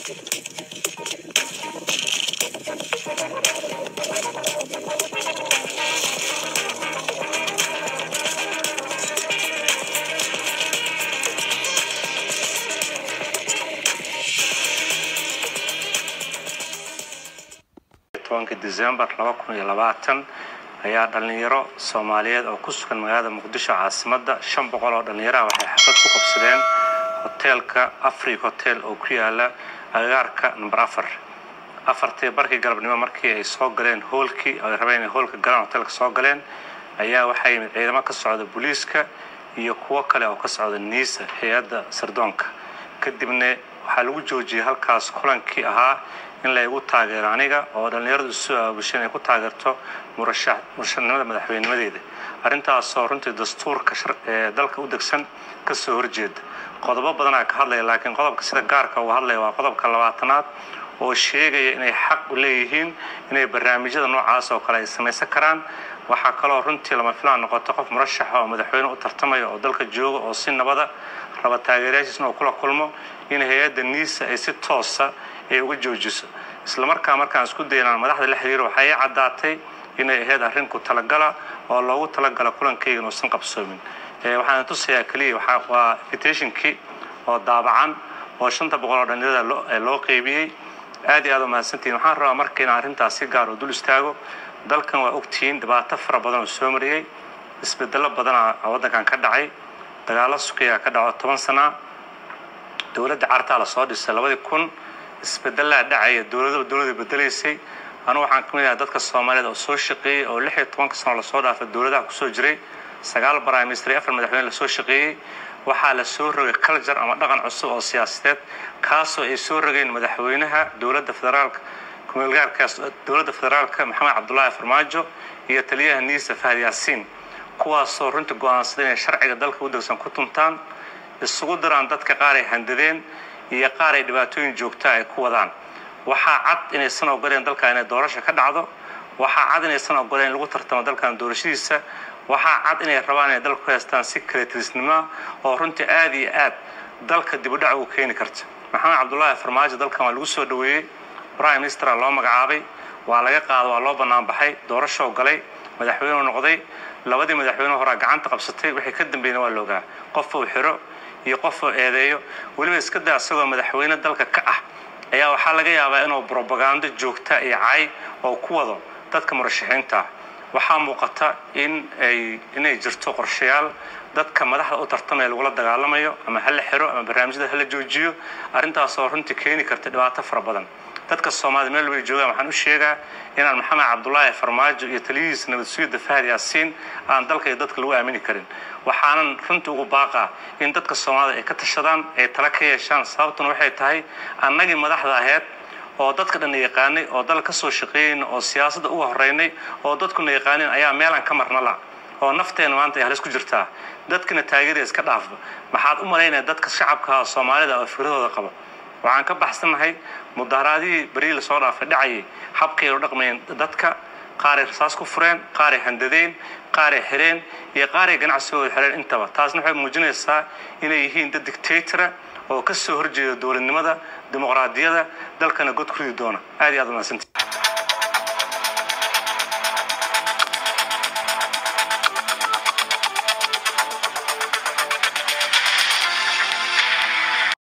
tobanka december laba kun iyo labaatan ayaa dhalinyaro soomaaliyeed oo ku sugan magaalada muqdisho caasimadda shan boqol oo dhalinyaraha waxay xaflad ku qabsadeen hoteelka afric hotel oo ku yaala agagaarka number afar afartii barkii galabnimo markii ay soo galeen hoolkii ay rabeen inay hoolka galaan hoteelka soo galeen ayaa waxaa yimid ciidamo ka socda booliiska iyo kuwo kale oo ka socda niisa hay-adda sardoonka kadibna waxaa lagu joojiyey halkaas kulankii ahaa in laygu taageero aniga oo dhallinyaradu isu aabushay inay ku taageerto murashanimada madaxweynimadeeda arrintaasoo runtii dastuurka ee dalka u degsan ka soo horjeeda qodobo badanaa ka hadlaya laakiin qodobka sida gaarka uga hadlaya waa qodobka labaatanaad oo sheegaya inay xaq u leeyihiin inay barnaamijyada noocaas oo kale ay samaysan karaan waxaa kaloo runtii lama filaan noqoto qof murashaxa oo madaxweyne u tartamaya oo dalka jooga oo si nabada raba taageerayaashiisna oo kula kulmo in hay-adda niisa ay si toosa ay uga joojiso islamarkaa markaan isku daynaan madaxda la xiriiro waxaa ii caddaatay inay ahayd arrin ku talagala oo loogu talagala kulankayga inuusan qabsoomin waxaan tusayaa keliya waa invitationkii oo daabacan oo shanta boqol oo dhalinyarada loo qeybiyey aad iyo aad u mahadsantihin waxaan rabaa marka inaan arrintaas si gaar oo dul istaago dalkan waa ogtihiin dhibaato fara badan oo soo mariyey isbedello badana waddankan ka dhacay dagaallo sukiyaa ka dhaco toban sana dowladda cartaa la soo dhisay labadii kun isbedelaa dhacaya dowladaba dowlada bedelaysay anu waxaan ka mid ahay dadka soomaaliyeed oo soo shaqeeyey oo lix iyo tobanka sano lasoo dhaafay dowladaha kusoo jiray sagaal prime minister iyo afar madaxweyne lasoo shaqeeyey waxaa la soo rogay culture ama dhaqan cusub oo siyaasadeed kaasoo ay soo rogeen madaxweynaha dowladda federaalka kumeelgaarkaas dowladda federaalka maxamed cabdullaahi farmaajo iyo taliyaha niisa fahad yaasiin kuwaasoo runtii go-aansaday inay sharciga dalka u degsan ku tuntaan isugu diraan dadka qaar ay handadeen iyo qaar ay dhibaatooyin joogtaa ay ku wadaan waxaa cad inaysan ogoleen dalka inay doorasha ka dhacdo waxaa cad inaysan ogoleen in lagu tartamo dalkan doorashadiisa waxaa cad inay rabaan inay dalka ku haystaan si kaleetirisnimoa oo runtii aad iyo aad dalka dibudhac ugu keeni karta maxamed cabdullaahi farmaajo dalkan waa lagu soo dhoweeyey prime ministera loo magacaabay waa laga qaado waa loo bannaan baxay doorashoo galay madaxweyneu noqday labadii madaxweyne horaa gacanta qabsatay wixii ka dambeeyna waa loogaa qof uu xiro iyo qof uu eedeeyo weliba iska daa isagoo madaxweyne dalka ka ah ayaa waxaa laga yaabaa inuu brobagando joogta iyo cay oo ku wado dadka murashaxiinta ah waxaa muuqata in ay inay jirto qorshayaal dadka madaxda u tartamaya lagula dagaalamayo ama hala xiro ama barnaamijyada hala joojiyo arrintaasoo runtii keeni karta dhibaato fara badan dadka soomaalida meel way joogaan waxaan u sheegaa inaan maxamed cabdullaahi farmaajo iyo taliyihiisa nabad sugidda fahad yaasiin aan dalka iyo dadka lagu aamini karin waxaanan runtii ugu baaqaa in dadka soomaalida ay ka tashadaan ay tala ka yeeshaan sababtuna waxay tahay annagii madaxda aheyd oo dadka dhanna yaqaanay oo dal ka soo shaqeeyeyna oo siyaasadda uga horreynay oo dadkuna yaqaanin ayaa meelaan ka marna la oo nafteena maanta ay halis ku jirtaa dadkina taageeraya iska dhaafba maxaad u malaynaya dadka shacabka soomaalida oo fikradooda qaba waxaan ka baxsannahay mudaharaadihii berii lasoo dhaafay dhacayay habkay u dhaqmayeen dadka qaaray rasaas ku fureen qaaray handadeen qaaray xireen iyo qaaray ganacsigooda xireen intaba taasna waxay muujinaysaa inay yihiin dad dictatora oo ka soo horjeeda dowladnimada dimuqraadiyada dalkana god ku ridi doona aad iyo aad u mahadsantii